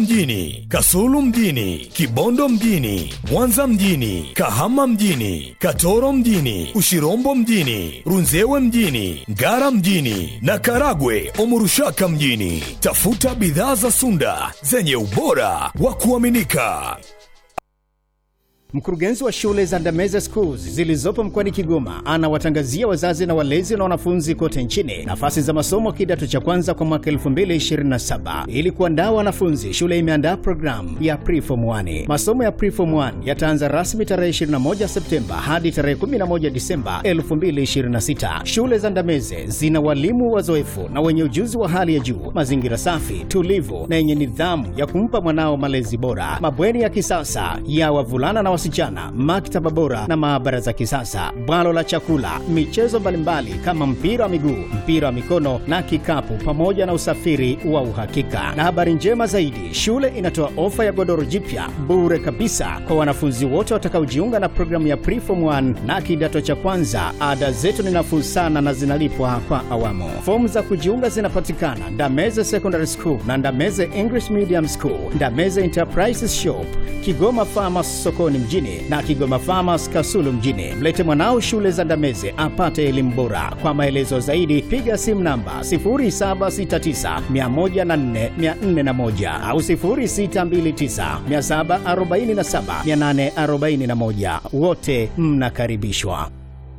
mjini, Kasulu mjini, Kibondo mjini, Mwanza mjini, Kahama mjini, Katoro mjini, Ushirombo mjini, Runzewe mjini, Ngara mjini na Karagwe Omurushaka mjini. Tafuta bidhaa za Sunda zenye ubora wa kuaminika. Mkurugenzi wa shule za Ndameze Schools zilizopo mkoani Kigoma anawatangazia wazazi na walezi na wanafunzi kote nchini nafasi za masomo kidato cha kwanza kwa mwaka 2027. Ili kuandaa wanafunzi, shule imeandaa programu ya Preform 1. Masomo ya Preform 1 yataanza rasmi tarehe 21 Septemba hadi tarehe 11 Disemba 2026. Shule za Ndameze zina walimu wazoefu na wenye ujuzi wa hali ya juu, mazingira safi, tulivu na yenye nidhamu ya kumpa mwanao malezi bora, mabweni ya kisasa ya wavulana na wasichana, maktaba bora na maabara za kisasa, bwalo la chakula, michezo mbalimbali kama mpira wa miguu, mpira wa mikono na kikapu, pamoja na usafiri wa uhakika. Na habari njema zaidi, shule inatoa ofa ya godoro jipya bure kabisa kwa wanafunzi wote watakaojiunga na programu ya Preform 1 na kidato cha kwanza. Ada zetu ni nafuu sana na zinalipwa kwa awamu. Fomu za kujiunga zinapatikana Ndameze Secondary School na Ndameze English Medium School, Ndameze Enterprises Shop, Kigoma Farmers sokoni mjini na Kigoma Farmers Kasulu mjini. Mlete mwanao shule za Ndameze apate elimu bora. Kwa maelezo zaidi piga simu namba 0769104401 au 0629747841. Wote mnakaribishwa.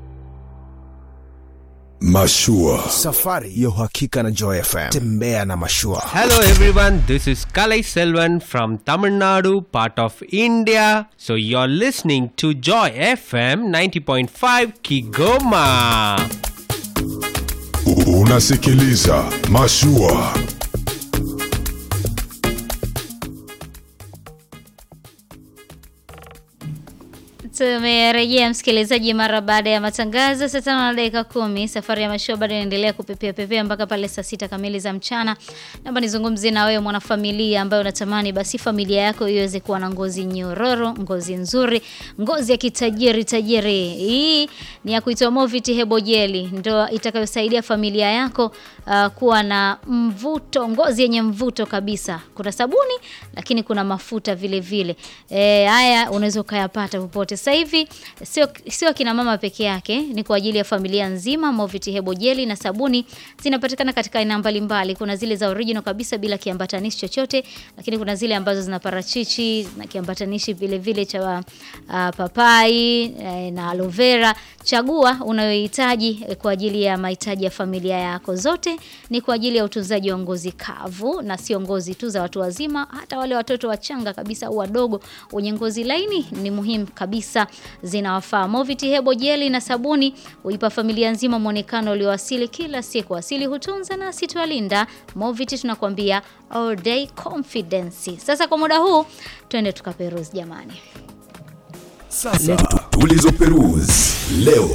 Mashua. Safari ya uhakika na Joy FM. Tembea na mashua. Hello everyone, this is Kalai Selvan from Tamil Nadu, part of India. So you're listening to Joy FM 90.5 Kigoma. Unasikiliza Mashua. Tumerejea msikilizaji, mara baada ya matangazo saa tano na dakika kumi. Safari ya mashua bado inaendelea kupepea pepea mpaka pale saa sita kamili za mchana. Naomba nizungumzie na wewe mwanafamilia ambaye unatamani basi familia yako iweze kuwa na ngozi nyororo, ngozi nzuri, ngozi ya kitajiri tajiri. Hii ni ya kuitwa Movit Hebo Jeli, ndo itakayosaidia familia yako uh, kuwa na mvuto, ngozi yenye mvuto kabisa. Kuna sabuni lakini kuna mafuta vile vile. E, haya unaweza ukayapata popote sasa hivi sio sio kina mama peke yake, ni kwa ajili ya familia nzima. Movit Hebo Jeli na sabuni zinapatikana katika aina mbalimbali. Kuna zile za original kabisa bila kiambatanishi chochote, lakini kuna zile ambazo zina parachichi na kiambatanishi vile vile cha uh, papai eh, na aloe vera. Chagua unayohitaji eh, kwa ajili ya mahitaji ya familia yako. Zote ni kwa ajili ya utunzaji wa ngozi kavu na sio ngozi tu za watu wazima, hata wale watoto wachanga kabisa au wadogo wenye ngozi laini ni muhimu kabisa zinawafaa. Movit Hebo Jeli na sabuni huipa familia nzima mwonekano ulioasili kila siku. Asili hutunza na asitualinda. Movit tunakwambia all day confidence. Sasa kwa muda huu twende tukaperuzi jamani. Sasa tulizoperuzi leo.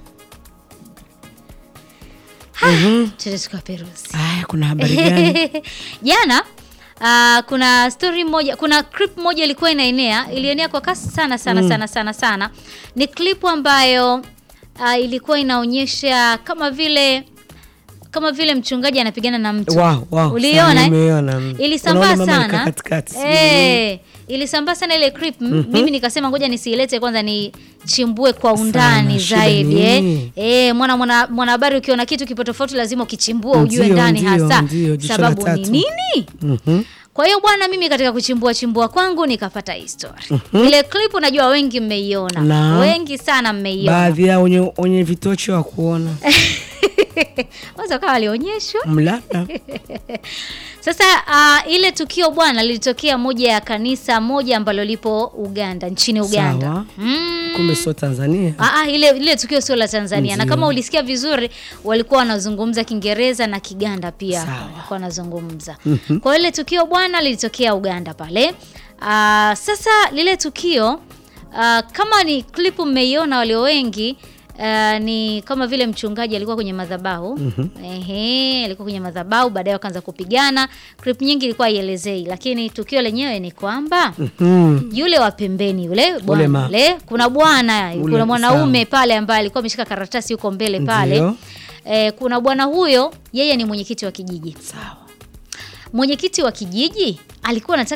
Twende tukaperuzi. Aya, kuna habari gani? Jana Uh, kuna story moja, kuna clip moja ilikuwa inaenea, ilienea kwa kasi sana sana sana sana sana. Ni clip ambayo uh, ilikuwa inaonyesha kama vile kama vile mchungaji anapigana na mtu. Wow, wow, Uliona? sana eh? nimeona. Ilisambaa Unaona mama sana. alikaa katikati, sijui Eh, ilisambaa sana ile clip. M- Mimi nikasema ngoja nisiilete kwanza nichimbue kwa undani shida zaidi ni eh. nini? Eh, mwana mwana mwanahabari ukiona kitu kipo tofauti lazima ukichimbue ujue Ndio, ndani ndio, hasa ndio, jicho la sababu ni tatu. nini? Mhm. Kwa hiyo bwana, mimi katika kuchimbua chimbua kwangu nikapata hii story. Ile clip najua wengi mmeiona, Na. wengi sana mmeiona. Baadhi yao wenye, wenye vitocho wa kuona Kwanza kawa walionyeshwa. mlada Sasa uh, ile tukio bwana lilitokea moja ya kanisa moja ambalo lipo Uganda, nchini Uganda. Sawa. Mm. kumbe sio Tanzania. Ah, ah, ile ile tukio sio la Tanzania na Ndio. kama ulisikia vizuri walikuwa wanazungumza Kiingereza na Kiganda pia Sawa. walikuwa wanazungumza. Kwa hiyo ile tukio bwana lilitokea Uganda pale. Ah, sasa lile tukio ah, kama ni klipu mmeiona walio wengi Uh, ni kama vile mchungaji alikuwa kwenye madhabahu ehe, alikuwa kwenye madhabahu, baadaye wakaanza kupigana. Clip nyingi ilikuwa haielezei, lakini tukio lenyewe ni kwamba Mm. yule wa pembeni yule bwana ma- yule, kuna bwana Ule, kuna mwanaume sawa. pale ambaye alikuwa ameshika karatasi huko mbele pale Ndio. e, kuna bwana huyo, yeye ni mwenyekiti wa kijiji. Sawa. Mwenyekiti wa kijiji alikuwa anataka